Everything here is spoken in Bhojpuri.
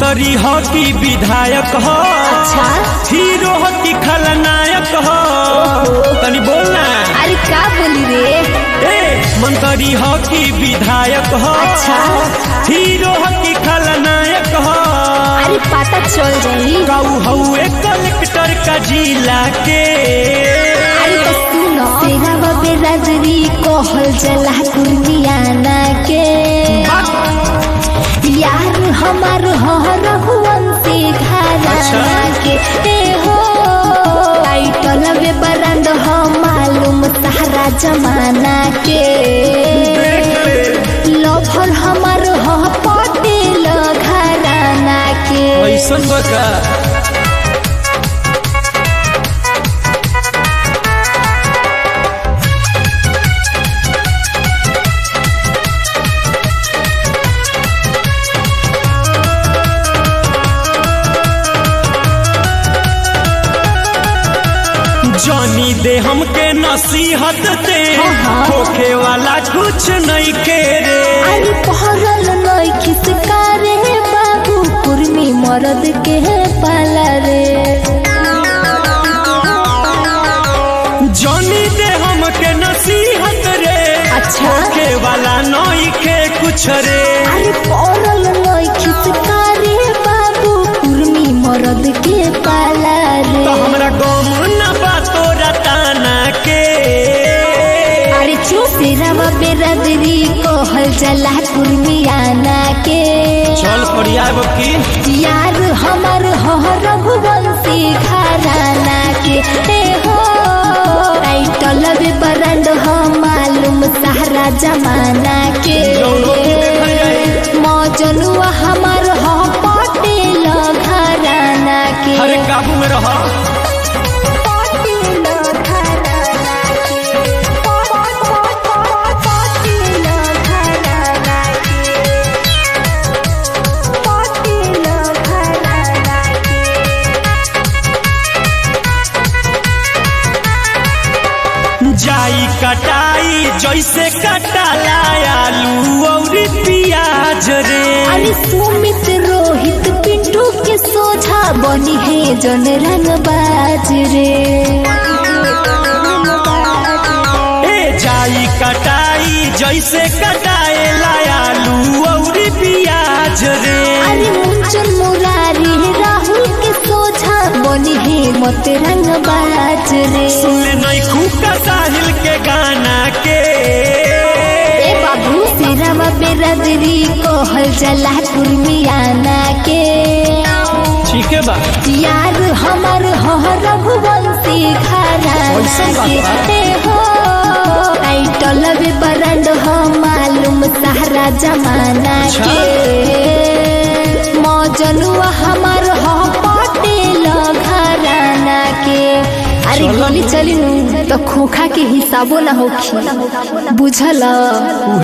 मंत्री हो कि विधायक हो अच्छा हीरो हो कि खलनायक हो तनी बोलना अरे का बोली रे ए मंत्री हो कि विधायक हो अच्छा। हीरो हो कि खलनायक हो अरे पता चल जाई काऊ हउए कलेक्टर का जिला के अरे तो सुनो सेवा बेराजरी कहल जला कुर्मियाना के यार हमार हो रघुवंशी घराना अच्छा। के ए हो टाइटल वे बरंद हो मालूम सारा जमाना के लफर हमार हो पटेल घराना के ऐसन बका जानी दे हमके नसीहत दे हाँ, हाँ। होखे वाला कुछ नहीं के रे अरे पहरल नई खिसकारे बाबू कुर्मी मरद के पाला रे जानी दे हमके नसीहत रे अच्छा। होखे वाला नहीं के कुछ रे अरे पहरल नई खिसकारे बाबू कुर्मी मरद के पाला रे तो हमरा गम न बा तोरा ताना के अरे चुप तेरा बेरादरी कहल जला कुर्मियाना के चल फरियाब की यार हमर हो रघुवंशी घराना के ए हो टाइटल भी बरंड हो मालूम सारा जमाना के जौनो भी देखल जाए। मौजनुआ हमर हो पटेल घराना के हर काबू में रह पटेल घराना के पटेल घराना के पटेल घराना के जाई कटाई जैसे कटाला आलू और प्याज रे अरे सुमित रोहित पिंटू के सोझा बनी है जन रंग बाज रे ए जाई कटाई जैसे कटाए आलू और प्याज रे अरे मुंचन मुरारी राहुल के सोझा बनी है मत रंग बाज रे सुन नहीं खूका साहिल के गाना के ए बाबू सिरावा बेरादरी कहल जला कुर्मियाना के ठीक है बा यार हमर हो रघुवंशी घराना ऐसन बात के बा? ए हो टाइटल भी बरंड हो मालूम सारा जमाना अच्छा। के मौजनुआ हमर हो पटेल घराना के अरे चलो। गोली चली नु तो खोखा के हिसाबो ना होखी बुझल